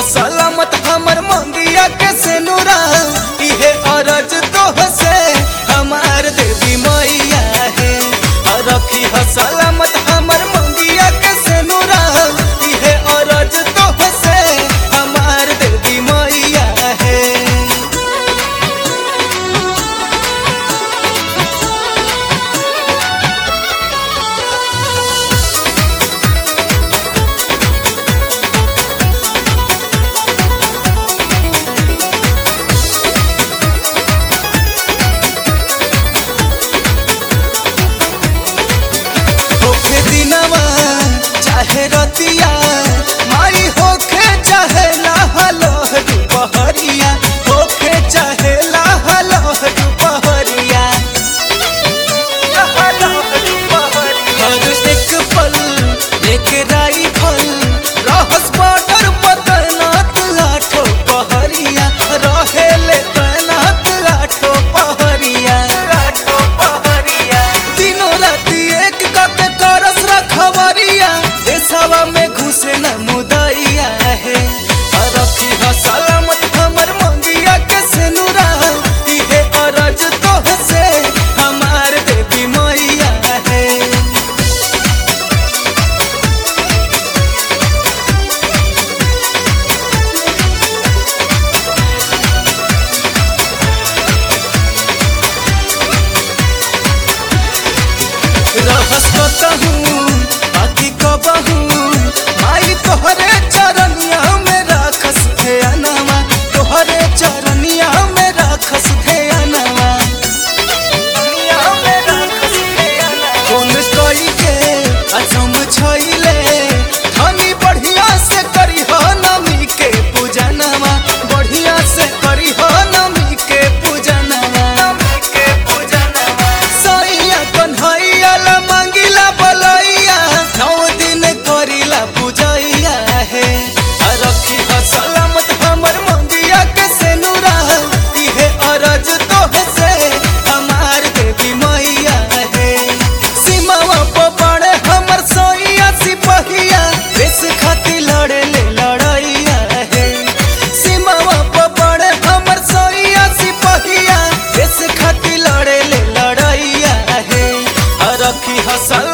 सलामत हमर मंगिया के सेनुरा इहे अरज तोह से हमार देवी मैया है रखी ह सलामत हमर मंगिया के सेनुरा इहे अरज तोह से हमार देवी मैया है होखे दिनवा चाहे रतिया माई होखे चाहे लहलोह दुपहरिया होखे चाहे लहलोह दुपहरिया हर एक पल एक राइफल रहस बॉर्डर पर तैनात लाठो पहरिया रहेले तैनात लाठो पहरिया लाठो पहरिया दिनों राति एक कके करस रखवरिया देशवा में घुसे न मुदैया है रखी ह सलामत हमर मंगिया के सेनुरा इहे अरज तोह से हमार देवी मैया है रहस कतहूँ बाकी कबहूँ माई तोहरे चरनिया में राखस ध्यानवा तोहरे चरनिया में राखस ध्यानवा कौन कई के असम छैले धनी बढ़िया से करी हो नमी के पूजनवा बढ़िया से करी हो नमी के पूजनवा नमी के पूजनवा सैया कन्हैया ला मांगिला बलैया नौ दिन करिला पूजैया है रखी ह सलामत हमर मंगिया के सेनुरा इहे अरज तोह से हमार देवी मैया है सीमावा पर बड़े हमर सैया सिपहिया देश खातिर लड़े ले लड़ैया है सीमावा पर बड़े हमर सैया सिपहिया देश खातिर लड़े ले लड़ैया है रखी ह